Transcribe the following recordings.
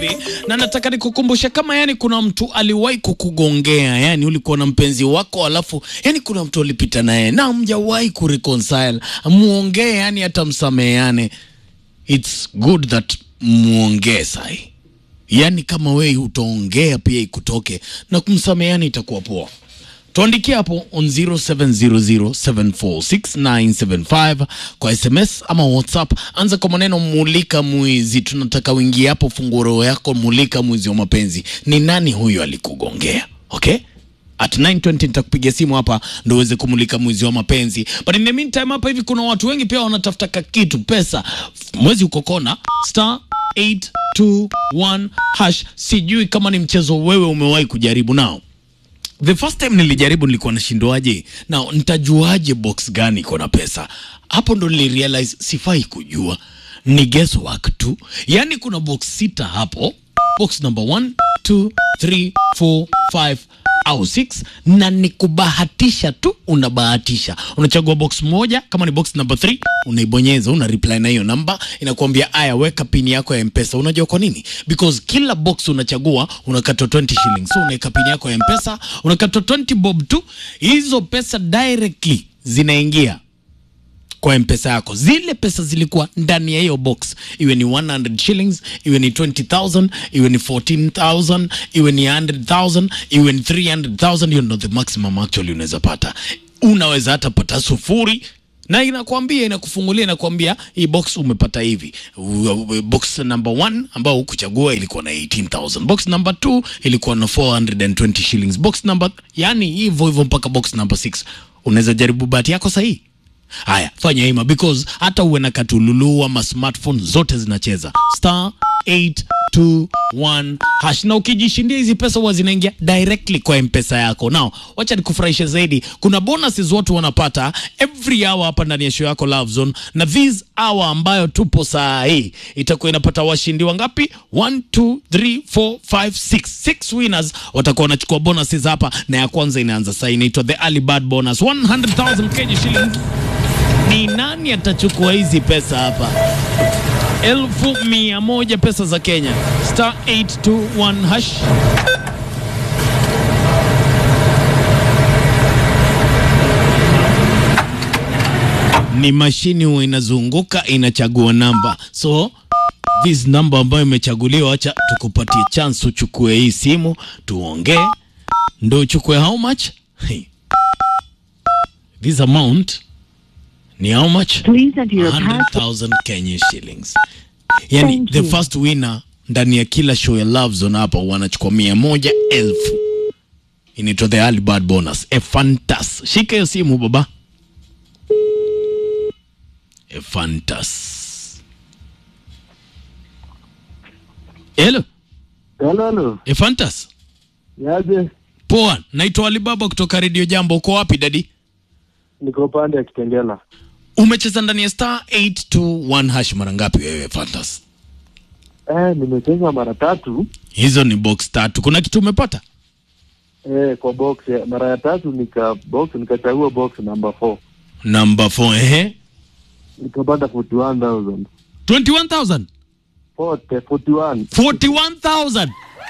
na nataka nikukumbusha kama yani kuna mtu aliwahi kukugongea, yani ulikuwa na mpenzi wako alafu yani kuna mtu alipita naye na mjawahi kureconcile, muongee yani hata msameheane. It's good that muongee sahi, yani kama wewe utaongea pia ikutoke na kumsameheana itakuwa poa. Tuandikie hapo on 0700746975 kwa SMS ama WhatsApp. Anza kwa maneno mulika mwizi. Tunataka uingie hapo, funguo roho yako, mulika mwizi wa mapenzi. Ni nani huyo alikugongea? Okay? At 920 nitakupigia simu hapa ndo uweze kumulika mwizi wa mapenzi. But in the meantime hapa hivi kuna watu wengi pia wanatafuta kakitu pesa. Mwezi uko kona star 821 hash. Sijui kama ni mchezo wewe umewahi kujaribu nao. The first time nilijaribu nilikuwa nashindwaje, na nitajuaje box gani iko na pesa? Hapo ndo nilirealize sifai kujua, ni guesswork tu. Yaani kuna box sita hapo, box number 1 2 3 4 5 au 6 na ni kubahatisha tu, unabahatisha. Unachagua box moja, kama ni box number 3 unaibonyeza, una reply na hiyo namba, inakuambia aya, weka pini yako ya Mpesa. Unajua kwa nini? Because kila box unachagua unakatwa 20 shillings, so unaweka pini yako ya Mpesa, unakatwa 20 bob tu. Hizo pesa directly zinaingia kwa mpesa yako. Zile pesa zilikuwa ndani ya hiyo box, iwe ni 100 shillings, iwe ni 20000 iwe ni 14000 iwe ni 100000 iwe ni 300000 hiyo ndo the maximum actually unaweza pata. Unaweza hata pata sufuri na inakwambia inakufungulia, inakwambia hii box umepata hivi. U- Box number 1 ambao hukuchagua ilikuwa na 18000 box number 2 ilikuwa na 420 shillings, box number yani hivyo hivyo mpaka box number 6. Unaweza jaribu bahati yako sahihi. Haya, fanya hima because hata uwe na katululu ama smartphone zote zinacheza star 821 hash, na ukijishindia hizi pesa huwa zinaingia directly kwa mpesa yako. Now wacha nikufurahishe zaidi, kuna bonuses watu wanapata every hour hapa ndani ya show yako Love Zone, na this hour ambayo tupo saa hii itakuwa inapata washindi wangapi? 1 2 3 4 5 6 6 winners watakuwa wanachukua bonuses hapa, na ya kwanza inaanza saa hii, inaitwa the early bird bonus 100,000 Kenya shillings. Ni nani atachukua hizi pesa hapa? elfu mia moja pesa za Kenya, star 821 hash. Ni mashini huwa inazunguka inachagua namba, so this namba ambayo imechaguliwa, acha tukupatie chance uchukue hii simu tuongee, ndo uchukue how much? Hey. This amount ni how much? Please enter your pass. 100,000 Kenya shillings. Yani Thank the you. first winner ndani ya kila show ya Love Zone hapa wanachukua mia moja elfu. Inaitwa the early bird bonus. A fantas. Shika hiyo simu baba. A fantas. Hello, Halo, halo. A fantas. Yaje? Poa, naitwa Alibaba kutoka Radio Jambo. Uko wapi dadi? Niko pande ya Kitengela. Umecheza ndani ya star 821 hash mara ngapi wewe fantas? Eh, nimecheza mara tatu Hizo ni box tatu. Kuna kitu umepata? eh, kwa box. eh, Mara ya tatu nika box nikachagua box number 4 Number 4 ehe. nikapata 41000 21,000. 40 41 41,000.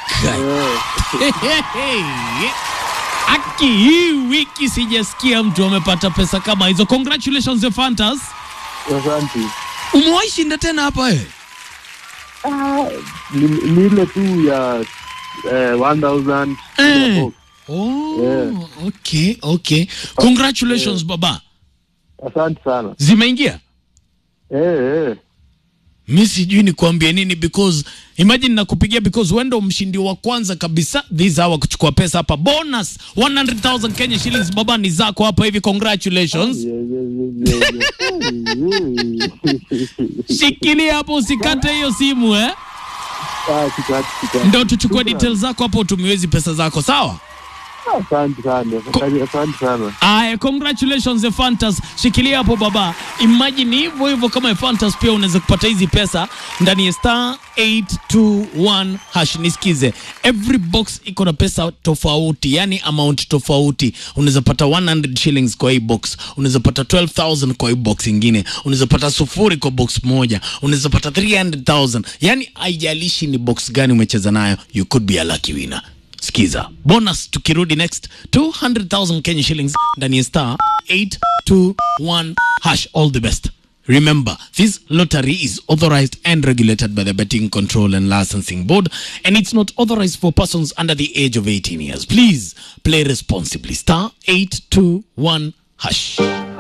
eh, Aki, hii wiki sijasikia mtu amepata pesa kama hizo. Congratulations the Fantas. asante. Umewahi shinda tena hapa wewe? Ah, ni, ni ile tu ya eh, 1000 Eh. kila box. Oh, Yeah. okay, okay. Congratulations baba. Asante sana. Zimeingia? Eh, eh. Mi sijui ni kuambia nini because imagine nakupigia because wewe ndo mshindi wa kwanza kabisa this hour kuchukua pesa hapa bonus 100,000 Kenya shillings baba ni zako hapa hivi congratulations. Yeah, yeah, yeah, yeah, yeah. Shikilia hapo usikate hiyo simu eh. Ah, sikati, sikati. Ndio tuchukue Shukran. details zako hapo utumiwezi pesa zako sawa? Asante sana, asante sana. Aya, congratulations Efantas, shikilia hapo baba. Imagine hivyo hivyo kama Efantas pia unaweza kupata hizi pesa ndani ya star 821 hash. Nisikize, every box iko na pesa tofauti, yani amount tofauti. Unaweza pata 100 shillings kwa hii box, unaweza pata 12000 kwa hii box ingine, unaweza pata sufuri kwa box moja, unaweza pata 300000 yani haijalishi ni box gani umecheza nayo, you could be a lucky winner. Sikiza bonus tukirudi next 200,000 Kenya shillings ndani ya star 821 hash. All the best. Remember, this lottery is authorized and regulated by the Betting Control and Licensing Board, and it's not authorized for persons under the age of 18 years. Please play responsibly. Star 821 hash.